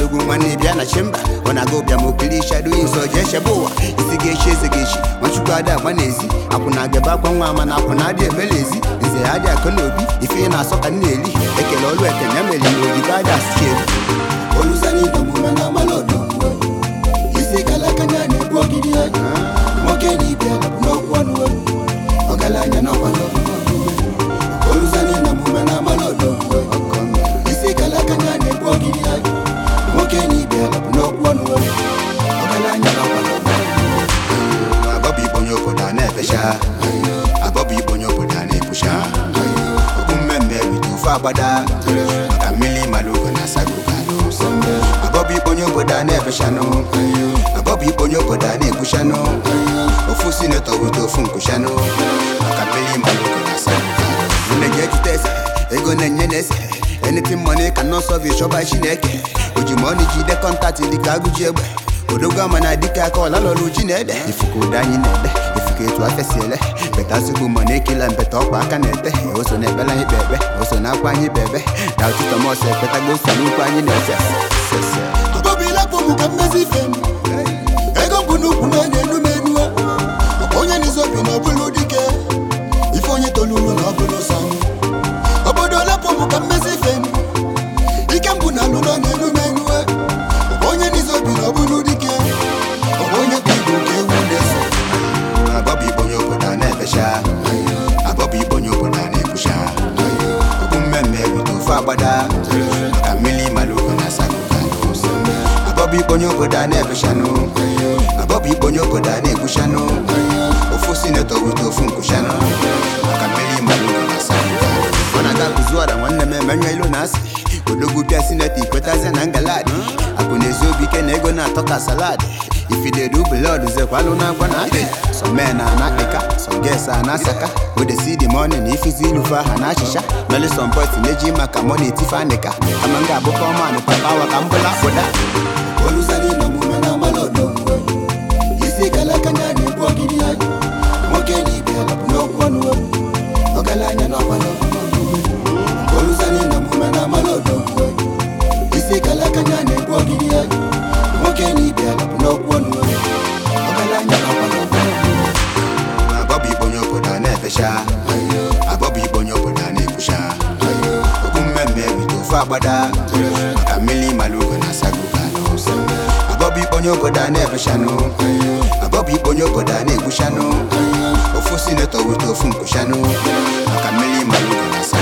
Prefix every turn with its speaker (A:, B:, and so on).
A: odogwu nwanne bịa na chimba ọ na-aga ụbịa ma okiri shado nso jee chebe ụwa isi ga-echi eze ga-echi nwachukwu adị agba n'ezi akwụ na agaba akwa nwa ama na akwụ na adị emela ezi nze ya adị akụ n'obi ife ị na-asọ ka nna eli ekele ọlụ ekene emeli na oyibo adị asụchi elu
B: olùsẹ́ni ìdòmùmẹ́ náà má lọ́dọ̀ isi kalakanya na-egbu ogidi ya nwoke na ibe n'okwu ọnụ ọgaranya n'ọkwa olùsẹ́ni ìdòmùmẹ́ náà má lọ́dọ̀ isi kalakanya na-egbu ogidi ya nwoke na ibe n'okwu ọnụ ọgaranya n'ọkwa
A: abọbụ igbo onye obodo a na-efecha abọbụ igbo onye obodo a na-ekwucha okwu mmemme rite ofe agbada maka mmiri malụgo na asago abọbụ igbo onye obodo a na-efechanụ abọbụ igbo onye obodo a na-ekwuchanụ ofu sinetọ wute ofu nkwuchanụ maka mmiri malụgo na asago nne gị ejite ese ego na-enye na-ese anything money can not solve it chọba chineke ojimọnụ jide kọntaktị dịka agụji egbe odogwu ama na dịka aka ọla lọrụ ji na-ede ifuka ụda anyị na-ede ifuka etu afịa si ele beta zugbu ma na-ekela mbeta ọkwa aka na-ete oso na ekpela anyị kpe ekpe oso na akwa anyị bebe na ụtụtụ mọs ekpetago oso n'ukwu anyị na-efe sese
B: abọbilapụ m ka mmezi ife m ego mbụ n'ukwu na-enye enu m enu onye n'izobi na ọbụlụ dike ife onye toluru na ọbụlụ sam obodo lapụ m ka mmezi ife m ike mbụ na alụ na enu m enu onye n'izobi na ọbụlụ dike onye bụ igbo nke ewu na-eso
A: abọbụ igbo onye obodo a na-efecha abọbụ igbo onye obodo a na-ekwucha okwu mmemme rite ofe agbada maka mmiri malụgo na asago abọbụ igbo onye obodo a na-efechanụ abọbụ igbo onye obodo a na-ekwuchanụ ofu sinetọ wute ofu nkwuchanụ maka mmiri malụgo na asago ọ na-aga kụzuara nwanne m emenye ilu na asị odogwu bịa sinetọ ikwetazie na ngaladi akụ na ezi obi ike na ego na-atọ ka saladi ifidedu blọd zekwalụ na agwa na adị some men are na akpịka some girls are na asaka wey dey see the money na ifizi ilufe aha na achịcha meli some boys na-eji maka money etife anịka kama m ga-abụ kọman papa awa ka m bụla akpụda
B: olùsẹ́ni ìdòmùmẹ́ náà má lọ́dọ̀ isi kalakanya na-egbu ogidi ya nwoke na ibe n'okwu ọnụ ọgaranya n'ọkwa olùsẹ́ni ìdòmùmẹ́ náà má lọ́dọ̀ isi kalakanya na-egbu ogidi ya nwoke na ibe n'okwu ọnụ ọgaranya n'ọkwa
A: abọbụ igbo onye obodo a na-efecha abọbụ igbo onye obodo a na-ekwucha okwu mmemme rite ofe agbada maka mmiri malụgo na asago abọbụ igbo onye obodo a na-efechanụ abọbụ igbo onye obodo a na-ekwuchanụ ofu sinetọ wute ofu nkwuchanụ maka mmiri malụgo na asago